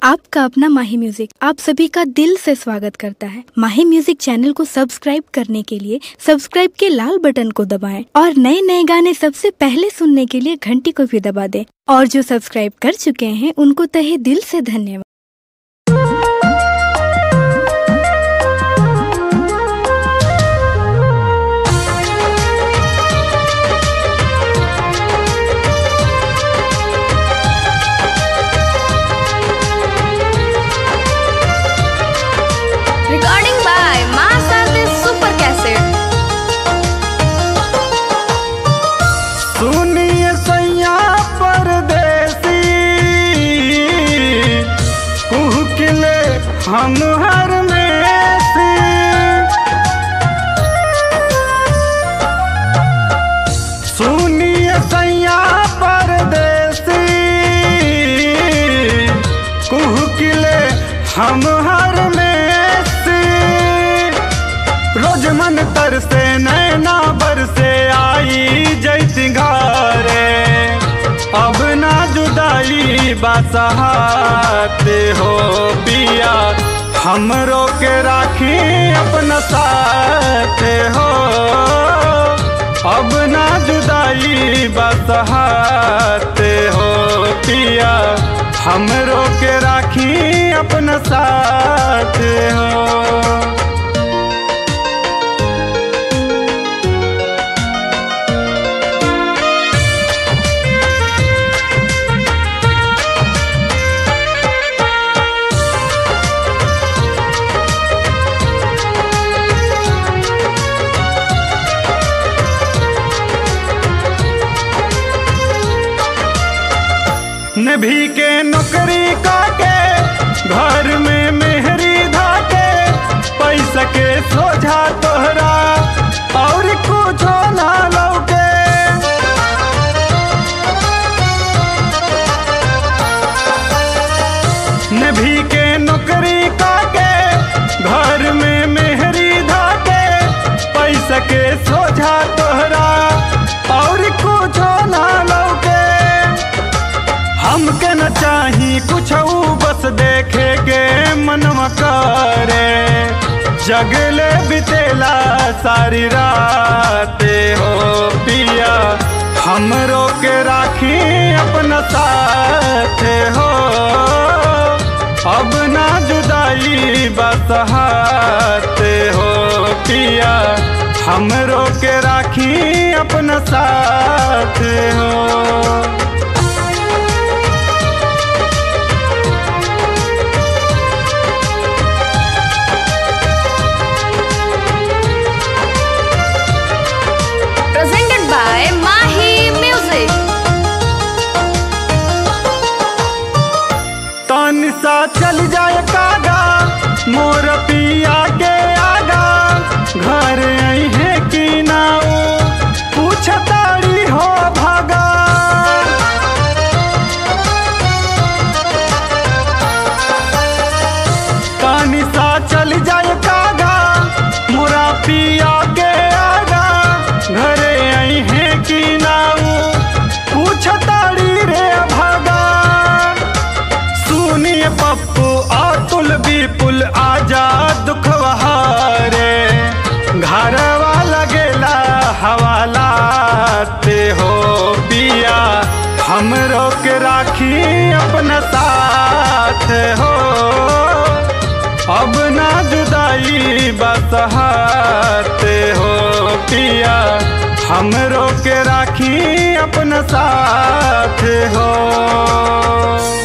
आपका अपना माही म्यूजिक आप सभी का दिल से स्वागत करता है माही म्यूजिक चैनल को सब्सक्राइब करने के लिए सब्सक्राइब के लाल बटन को दबाएं और नए नए गाने सबसे पहले सुनने के लिए घंटी को भी दबा दें और जो सब्सक्राइब कर चुके हैं उनको तहे दिल से धन्यवाद Recording by Master Super Cassette. सुनिए सैया परदेसी कुहकिले हम हर में से सुनिए सैया परदेसी कुहकिले हम हर में से रोज मन तर से नैना बरसे आई जैसी घरे अब ना जुदाई बसहाते हो पिया हमरो के राखी अपना साथ हो अब ना जुदाई बसहाते हो पिया हमरो के राखी अपना साथ हो नभी के नौकरी काटे घर में मेहरी धाके पैसा के सोझा तोहरा और कुछ ना लौके नभी के नौकरी काटे घर में मेहरी धाके पैसा के सोझा तोहरा और कुछ ना लौके हमके न चाही कुछ बस देखे के मनवा करे जगले बितेला सारी रात हो पिया हमरो के राखी अपना साथ हो अब ना जुदाई बसहात हो पिया हमरो के राखी अपना साथ हो Presented by Mahi Music. तन सा चल जाए कागा मोर पिया के आगा घर आई है कि ना ओ पूछताड़ी हो भागा तन सा चल जाए कागा मोरा पिया के आगा घरे आई है कि ना ओ पूछताड़ी रे भागा सुनिए पप्पू अतुल विपुल आजा दुख बहारे घरवा लगेला हवालाते हो पिया हमरो के राखी अपना साथ हो अब ना जुदाई बसहाते हो पिया हमरो के राखी अपना साथ हो